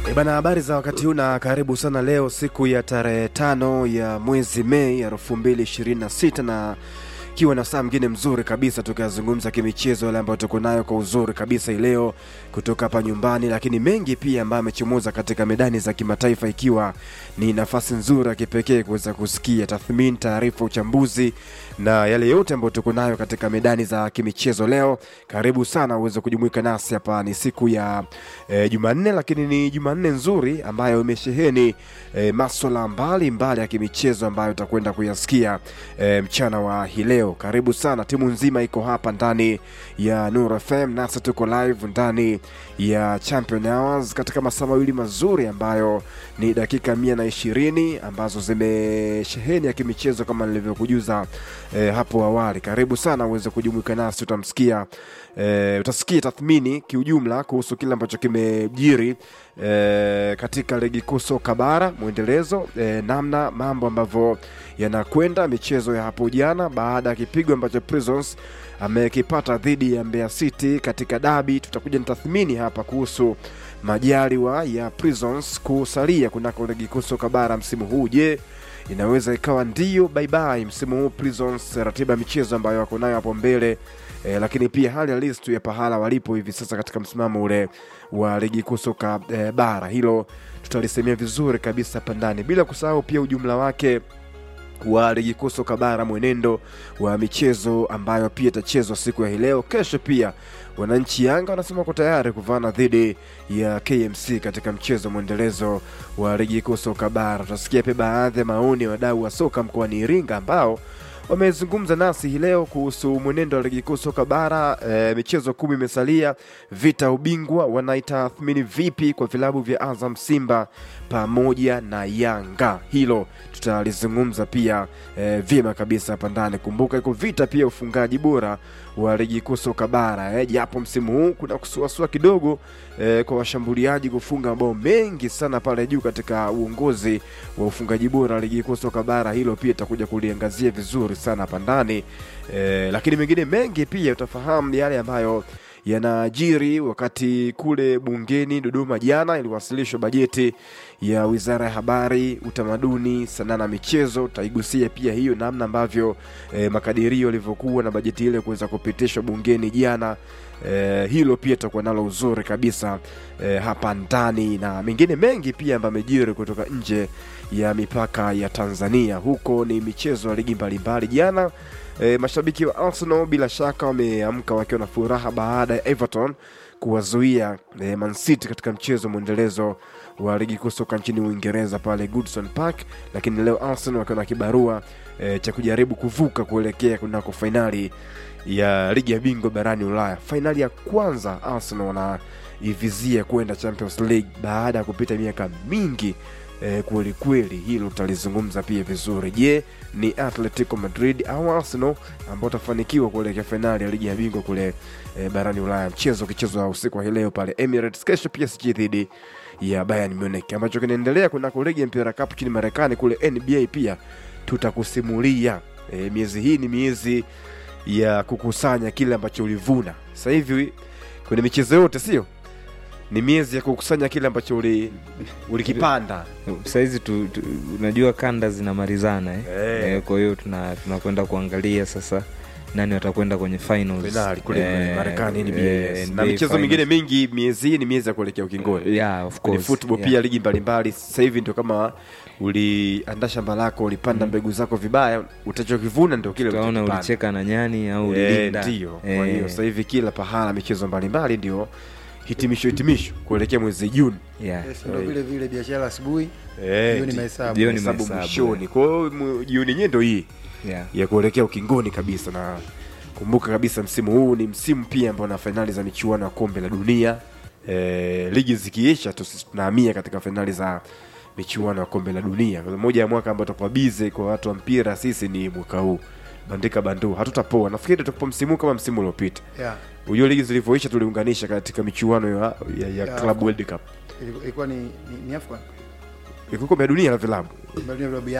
E bana, habari za wakati huu na karibu sana. Leo siku ya tarehe tano ya mwezi Mei elfu mbili ishirini na sita na ikiwa na saa mngine mzuri kabisa tukazungumza kimichezo yale ambayo tuko nayo kwa uzuri kabisa hii leo kutoka hapa nyumbani, lakini mengi pia ambayo amechomoza katika medani za kimataifa, ikiwa ni nafasi nzuri ya kipekee kuweza kusikia tathmini, taarifa, uchambuzi na yale yote ambayo tuko nayo katika medani za kimichezo leo. Karibu sana uweze kujumuika nasi hapa. Ni siku ya e, Jumanne, lakini ni Jumanne nzuri ambayo imesheheni e, maswala mbalimbali ya kimichezo ambayo utakwenda kuyasikia e, mchana wa hii leo. Karibu sana, timu nzima iko hapa ndani ya Nur FM, nasi tuko live ndani ya Champion Hours katika masaa mawili mazuri ambayo ni dakika mia na ishirini ambazo zimesheheni ya kimichezo kama nilivyokujuza e, hapo awali. Karibu sana uweze kujumuika nasi, utamsikia e, utasikia tathmini kiujumla kuhusu kile ambacho kimejiri e, katika ligi kuu soka bara mwendelezo, e, namna mambo ambavyo yanakwenda, michezo ya hapo jana baada ya kipigo ambacho Prisons amekipata dhidi ya Mbeya City katika dabi. Tutakuja na tathmini hapa kuhusu majaliwa ya Prisons kusalia kunako ligi kuu soka bara msimu huu. Je, inaweza ikawa ndio bye bye msimu huu Prisons, ratiba ya michezo ambayo wako nayo hapo mbele e, lakini pia hali halisi tu ya pahala walipo hivi sasa katika msimamo ule wa ligi kuu soka e, bara, hilo tutalisemea vizuri kabisa hapa ndani, bila kusahau pia ujumla wake wa ligi kuu soka bara, mwenendo wa michezo ambayo pia itachezwa siku ya hii leo. Kesho pia wananchi Yanga wanasema wako tayari kuvana dhidi ya KMC katika mchezo mwendelezo wa ligi kuu soka bara. Tutasikia pia baadhi ya maoni ya wadau wa soka mkoani Iringa ambao wamezungumza nasi hii leo kuhusu mwenendo wa ligi kuu soka bara. E, michezo kumi imesalia, vita ubingwa wanaitathmini vipi kwa vilabu vya Azam, Simba pamoja na Yanga? Hilo tutalizungumza pia e, vyema kabisa hapa ndani. Kumbuka iko vita pia ufungaji bora wa ligi kuu soka bara e, japo msimu huu kuna kusuasua kidogo e, kwa washambuliaji kufunga mabao mengi sana pale juu katika uongozi wa ufungaji bora wa ligi kuu soka bara. Hilo pia itakuja kuliangazia vizuri sana hapa ndani e, lakini mengine mengi pia utafahamu yale ambayo yanajiri wakati kule bungeni Dodoma jana iliwasilishwa bajeti ya Wizara ya Habari, Utamaduni, Sanaa na Michezo. Tutaigusia pia hiyo namna ambavyo eh, makadirio yalivyokuwa na bajeti ile kuweza kupitishwa bungeni jana. Eh, hilo pia tutakuwa nalo uzuri kabisa eh, hapa ndani na mengine mengi pia ambayo amejiri kutoka nje ya mipaka ya Tanzania. Huko ni michezo ya ligi mbalimbali jana. E, mashabiki wa Arsenal bila shaka wameamka wakiwa na furaha baada ya Everton kuwazuia e, Man City katika mchezo mwendelezo wa ligi kuu soka nchini Uingereza pale Goodison Park, lakini leo Arsenal wakiwa na kibarua e, cha kujaribu kuvuka kuelekea kunako fainali ya ligi ya bingwa barani Ulaya. Fainali ya kwanza Arsenal wanaivizia kwenda Champions League baada ya kupita miaka mingi eh, kweli kweli, hilo tutalizungumza pia vizuri. Je, ni Atletico Madrid au Arsenal ambao utafanikiwa kuelekea fainali ya ligi ya bingwa kule eh, barani Ulaya, mchezo ukichezwa usiku wa hii leo pale Emirates. Kesho PSG dhidi ya Bayern Munich, ambacho kinaendelea kunako ligi ya mpira cup nchini Marekani kule NBA pia tutakusimulia. Eh, miezi hii ni miezi ya kukusanya kile ambacho ulivuna. Sasa hivi kwenye michezo yote sio ni miezi ya kukusanya kile ambacho uli, ulikipanda sahizi tu, tu, unajua kanda zinamalizana eh? Eh. Eh, kwa hiyo tuna- tunakwenda kuangalia sasa nani watakwenda kwenye finals. finali kule Eh, Marekani NBA, eh, yes. NBA na michezo finals. mingine mingi miezi hii ni miezi ya kuelekea ukingoni yeah, of kwenye course. football yeah. pia ligi mbalimbali sasa hivi ndio kama uliandaa shamba lako ulipanda mbegu zako vibaya utachokivuna ndio kile utaona ulichokipanda. ulicheka na nyani au Eh, ulilinda ndio kwa Eh, hiyo sasa hivi kila pahala michezo mbalimbali ndio hitimisho hitimisho kuelekea mwezi Juni yeah. Yes, ndo vile vile biashara asubuhi Eh, hiyo ni ndi- mahesabu Jioni hesabu mahesabu, mwishoni kwa hiyo mu- jioni yenyewe ndo hii yeah. ya kuelekea ukingoni kabisa na kumbuka kabisa msimu huu ni msimu pia ambao na fainali za michuano ya kombe la dunia e, ligi zikiisha tu sisi tunahamia katika fainali za michuano ya kombe la dunia Kwa moja ya mwaka ambao tutakuwa bize kwa watu wa mpira sisi ni mwaka huu bandika bandu hatutapoa nafikiri tutakuwa msimu huu kama msimu uliopita yeah. ujue ligi zilivyoisha tuliunganisha katika michuano ya, ya, ya Ya, club world cup ilikuwa ni, ni, ni Afcon Iko kombe la dunia la vilabu Kombe la Dunia vilabu